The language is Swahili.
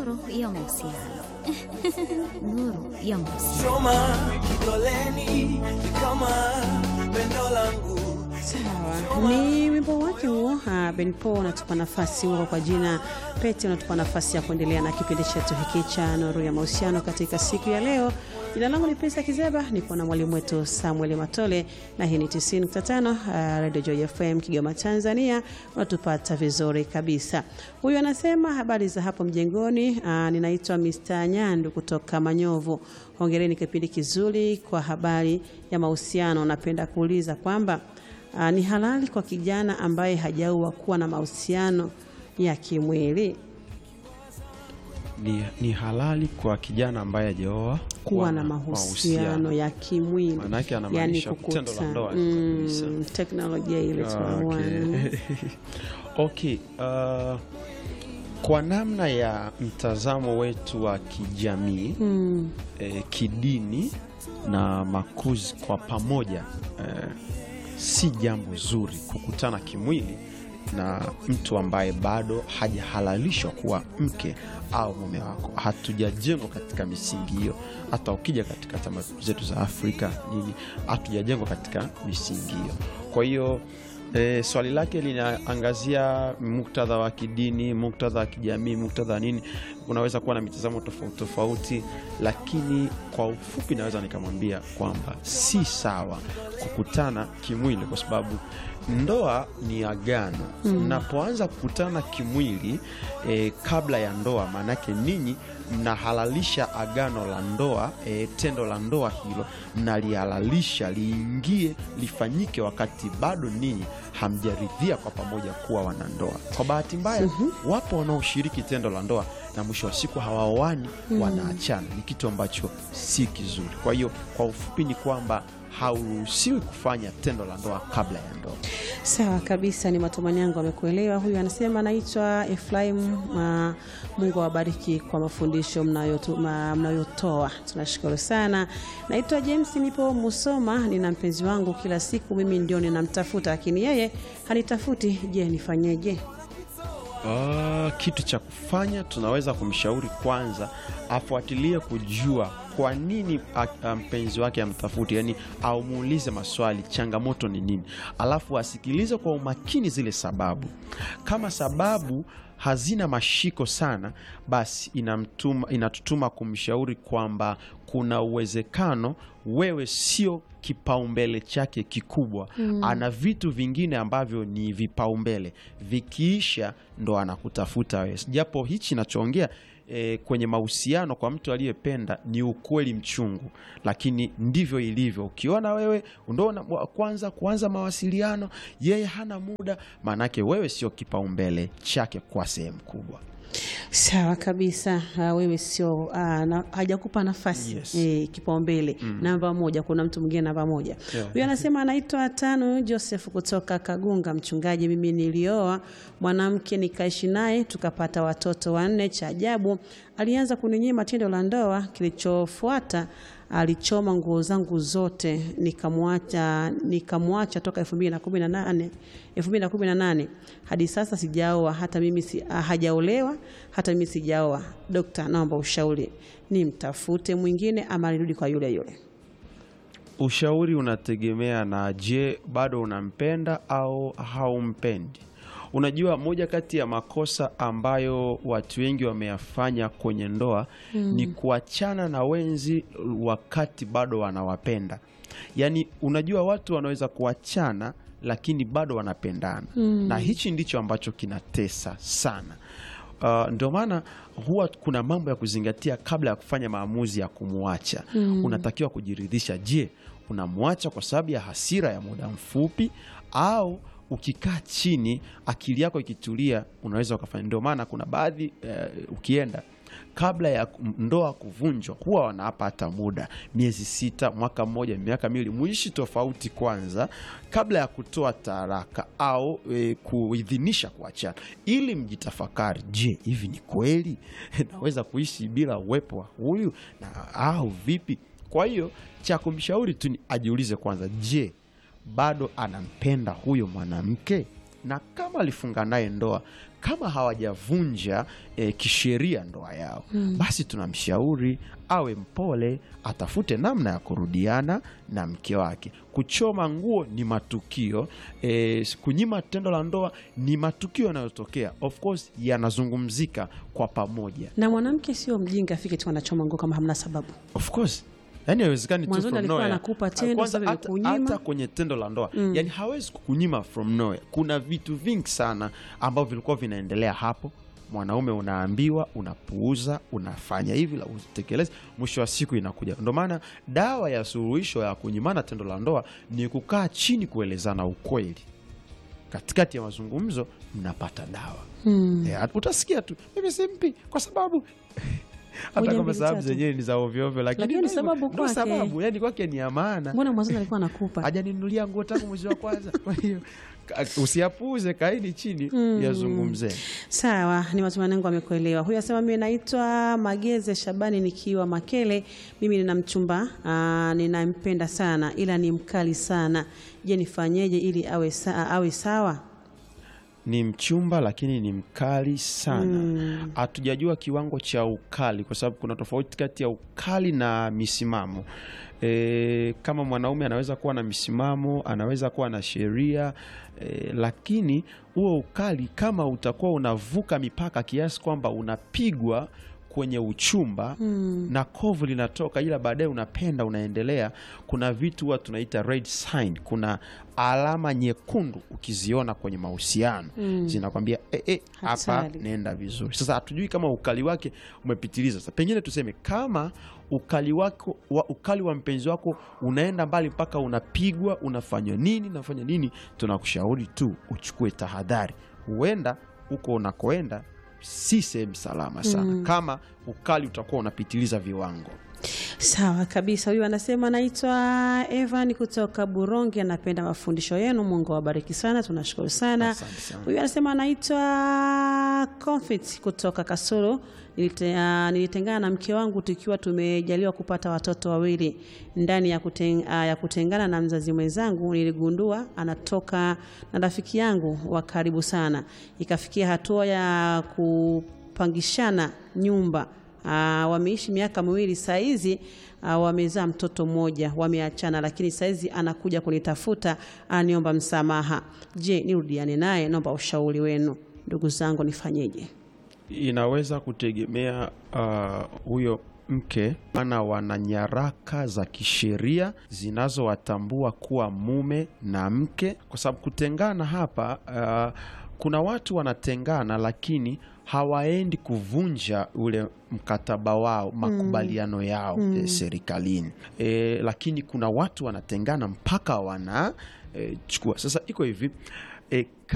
nuru ya mahusiano. Nuru ya mahusiano. Choma kidoleni ni kama pendo langu Sawa, ni wimbo wake huo. ah, Ben Paul unatupa nafasi huo kwa jina Pete, unatupa nafasi ya kuendelea na kipindi chetu hiki cha Nuru ya Mahusiano katika siku ya leo. Jina langu ni Pesa Kizeba, nipo na mwalimu wetu Samuel Matole na hii ni 90.5 uh, Radio Joy FM Kigoma, Tanzania. Unatupata vizuri kabisa. Huyu anasema habari za hapo mjengoni. Uh, ninaitwa Mr. Nyandu kutoka Manyovu. Hongereni kipindi kizuri kwa habari ya mahusiano. Napenda kuuliza kwamba uh, ni halali kwa kijana ambaye hajaoa kuwa na mahusiano ya kimwili ni, ni halali kwa kijana ambaye hajaoa kuwa na mahusiano ya kimwili, Maanake anamaanisha tendo la ndoa kabisa. mm, teknolojia ile tunaona Okay, uh, kwa namna ya mtazamo wetu wa kijamii mm, eh, kidini na makuzi kwa pamoja eh, si jambo zuri kukutana kimwili na mtu ambaye bado hajahalalishwa kuwa mke au mume wako. Hatujajengwa katika misingi hiyo. Hata ukija katika tamaduni zetu za Afrika nini, hatujajengwa katika misingi hiyo. Kwa hiyo E, swali lake linaangazia muktadha wa kidini, muktadha wa kijamii, muktadha wa nini. Unaweza kuwa na mitazamo tofauti tofauti, lakini kwa ufupi naweza nikamwambia kwamba si sawa kukutana kimwili, kwa sababu ndoa ni agano. Mnapoanza kukutana kimwili e, kabla ya ndoa, maanake ninyi mnahalalisha agano la ndoa e, tendo la ndoa hilo mnalihalalisha liingie lifanyike wakati bado ninyi hamjaridhia kwa pamoja kuwa wanandoa. Kwa bahati mbaya, wapo wanaoshiriki tendo la ndoa na mwisho wa siku hawaoani, wanaachana. Ni kitu ambacho si kizuri. Kwa hiyo kwa ufupi ni kwamba hauruhusiwi kufanya tendo la ndoa kabla ya ndoa. Sawa kabisa, ni matumaini yangu amekuelewa. Huyu anasema anaitwa Efraim. Uh, Mungu awabariki kwa mafundisho mnayotu- ma- mnayotoa, tunashukuru sana. Naitwa James, nipo Musoma, nina mpenzi wangu, kila siku mimi ndio ninamtafuta, lakini yeye hanitafuti. Je, nifanyeje? Ah, kitu cha kufanya tunaweza kumshauri kwanza afuatilie kujua kwa nini a- a- mpenzi wake amtafuti, yani aumuulize maswali, changamoto ni nini, alafu asikilize kwa umakini zile sababu. Kama sababu hazina mashiko sana, basi inamtuma, inatutuma kumshauri kwamba kuna uwezekano wewe sio kipaumbele chake kikubwa ana vitu vingine ambavyo ni vipaumbele vikiisha ndo anakutafuta wewe japo hichi nachoongea e, kwenye mahusiano kwa mtu aliyependa ni ukweli mchungu lakini ndivyo ilivyo ukiona wewe ndo una- wa kwanza kuanza mawasiliano yeye hana muda maanake wewe sio kipaumbele chake kwa sehemu kubwa Sawa kabisa. Uh, wewe sio uh, na, hajakupa nafasi Yes. eh, kipaumbele namba moja. Kuna mtu mwingine namba moja Yeah. huyu anasema anaitwa Tano Joseph kutoka Kagunga. Mchungaji, mimi nilioa mwanamke nikaishi naye tukapata watoto wanne. Cha ajabu alianza kuninyima tendo la ndoa. Kilichofuata alichoma nguo zangu zote, nikamwacha nikamwacha toka 2018 2018 hadi sasa sijaoa, hata mimi si, ah, hajaolewa hata mimi sijaoa. Dokta, naomba ushauri, nimtafute mwingine ama nirudi kwa yule yule? ushauri unategemea na je bado unampenda au haumpendi unajua moja kati ya makosa ambayo watu wengi wameyafanya kwenye ndoa ni kuachana na wenzi wakati bado wanawapenda yaani unajua watu wanaweza kuachana lakini bado wanapendana na hichi ndicho ambacho kinatesa sana Uh, ndio maana huwa kuna mambo ya kuzingatia kabla ya kufanya maamuzi ya kumwacha. Unatakiwa kujiridhisha, je, unamwacha kwa sababu ya hasira ya muda mfupi au ukikaa chini akili yako ikitulia unaweza ukafanya. Ndio maana kuna baadhi eh, ukienda kabla ya ndoa kuvunjwa huwa wanawapa hata muda miezi sita, mwaka mmoja, miaka miwili, muishi tofauti kwanza kabla ya kutoa taraka au e, kuidhinisha kuachana, ili mjitafakari, je, hivi ni kweli naweza kuishi bila uwepo wa huyu na au vipi? Kwa hiyo cha kumshauri tu ni ajiulize kwanza, je, bado anampenda huyo mwanamke? Na kama alifunga naye ndoa kama hawajavunja e, kisheria ndoa yao basi tunamshauri awe mpole, atafute namna ya kurudiana na mke wake. Kuchoma nguo ni matukio e, kunyima tendo la ndoa ni matukio yanayotokea, of course yanazungumzika kwa pamoja, na mwanamke sio mjinga afike tu anachoma nguo kama hamna sababu of course yani haiwezekani tu Mwanzoni from alikuwa nowhere. anakupa tendo, Kwanza sasa hata- amekunyima. hata kwenye tendo la ndoa yani hawezi kukunyima from nowhere. Kuna vitu vingi sana ambavyo vilikuwa vinaendelea hapo, mwanaume unaambiwa, unapuuza, unafanya hivi la utekelezi, mwisho wa siku inakuja. Ndio maana dawa ya suluhisho ya kunyimana tendo la ndoa ni kukaa chini, kuelezana ukweli katikati ya mazungumzo mnapata dawa hmm. Eh, utasikia tu mimi simpi kwa sababu hata Moja, kama mbili, sababu tatu. zenyewe ni za ovyoovyo, lakini Lakini ndio sababu hivyo, ndio kwake. sababu yani kwake ni ya maana. mbona mwanzoni alikuwa anakupa Hajaninunulia nguo tangu mwezi wa kwanza. Kwa hiyo ka- usiyapuuze, kaini chini yazungumze. Sawa, ni matumaini yangu amekuelewa. Huyu asema mimi naitwa Mageze Shabani nikiwa Makele. Mimi nina mchumba aa, ninampenda sana ila ni mkali sana. Je, nifanyeje ili awe, sa, awe sawa? Ni mchumba lakini ni mkali sana. Hatujajua kiwango cha ukali, kwa sababu kuna tofauti kati ya ukali na misimamo. E, kama mwanaume anaweza kuwa na misimamo, anaweza kuwa na sheria e, lakini huo ukali kama utakuwa unavuka mipaka kiasi kwamba unapigwa kwenye uchumba na kovu linatoka, ila baadaye unapenda unaendelea, kuna vitu huwa tunaita red sign, kuna alama nyekundu ukiziona kwenye mahusiano zinakwambia e, e, hapa Hatari. nenda vizuri. Sasa hatujui kama ukali wake umepitiliza. Sasa pengine tuseme kama ukali wako wa, ukali wa mpenzi wako unaenda mbali mpaka unapigwa, unafanywa nini, unafanya nini, tunakushauri tu uchukue tahadhari, huenda huko unakoenda si sehemu salama sana kama ukali utakuwa unapitiliza viwango. Sawa kabisa. Huyu anasema naitwa Evan kutoka Buronge, anapenda mafundisho yenu. Mungu awabariki sana, tunashukuru sana. Asante sana. Huyu anasema anaitwa Confit kutoka Kasulu. Nilite, ah, nilitengana na mke wangu tukiwa tumejaliwa kupata watoto wawili. Ndani ya, kuten, ah, ya kutengana na mzazi mwenzangu niligundua anatoka na rafiki yangu wa karibu sana, ikafikia hatua ya kupangishana nyumba. Ah, wameishi miaka miwili saizi, ah, wamezaa mtoto mmoja, wameachana, lakini saizi anakuja kunitafuta aniomba msamaha. Je, nirudiane naye? Naomba ushauri wenu ndugu zangu, nifanyeje? Inaweza kutegemea uh, huyo mke, maana wana nyaraka za kisheria zinazowatambua kuwa mume na mke, kwa sababu kutengana hapa uh, kuna watu wanatengana lakini hawaendi kuvunja ule mkataba wao makubaliano yao eh, serikalini eh, lakini kuna watu wanatengana mpaka wana eh, chukua. Sasa iko hivi eh,